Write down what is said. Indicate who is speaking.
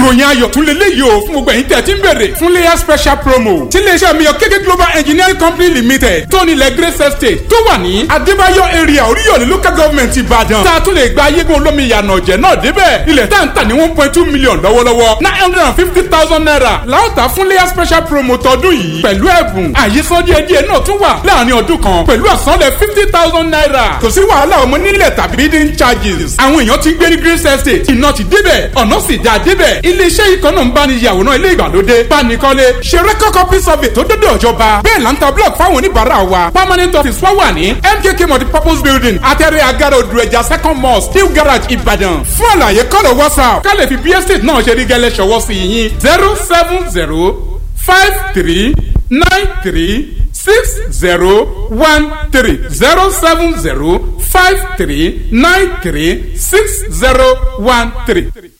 Speaker 1: ìròyìn ayọ̀ tún lélẹ́yìí o fún gbogbo ẹ̀yin tẹ̀ tí ń bèrè fún layer special promo tí iléeṣẹ́ mi yọ kéké global engineering company limited tó nílẹ̀ grace estate tó wà ní adébáyọ̀ area oríyọ̀lẹ̀ local government ìbàdàn tá a tún lè gba ayégun olómi ìyànà ọ̀jẹ̀ náà débẹ̀ ilẹ̀ tá à ń tà ní one point two million lọ́wọ́lọ́wọ́ nine hundred and fifty thousand naira láòtà fún layer special promo tọdún yìí pẹ̀lú ẹ̀bùn àyíṣọ́ díẹ̀díẹ̀ náà tún wà láàrin ọdún kan pẹ̀lú àsanlẹ̀ fifty thousand naira kò sí wàhálà ọmọ nílẹ̀ tàbí bidding charges àwọn èèyàn ti ń gbé ní grace estate iná ti débẹ̀ ọ̀nà sì dáa débẹ̀ iléeṣẹ́ ikọ̀ náà ń bá ní yàwòrán ilé ìgbàlódé bánikọ́lé ṣe record copy survey tó dọ́dọ̀ ìjọba bẹ́ẹ̀ là ń ta block fáwọn oníbàárà wa permanent office wa wà ní mkk multipurpose building atẹ́rẹ́ agaro odùrẹ̀jà second mosque new garage ìbàdàn fún àlàyé kọ́lọ̀ whatsapp ká lè fi bí estate náà ṣe rí gẹ́lẹ́ ṣọwọ́ sí yín zero seven zero five three nine three six zero one three zero seven zero five three nine three six zero one three.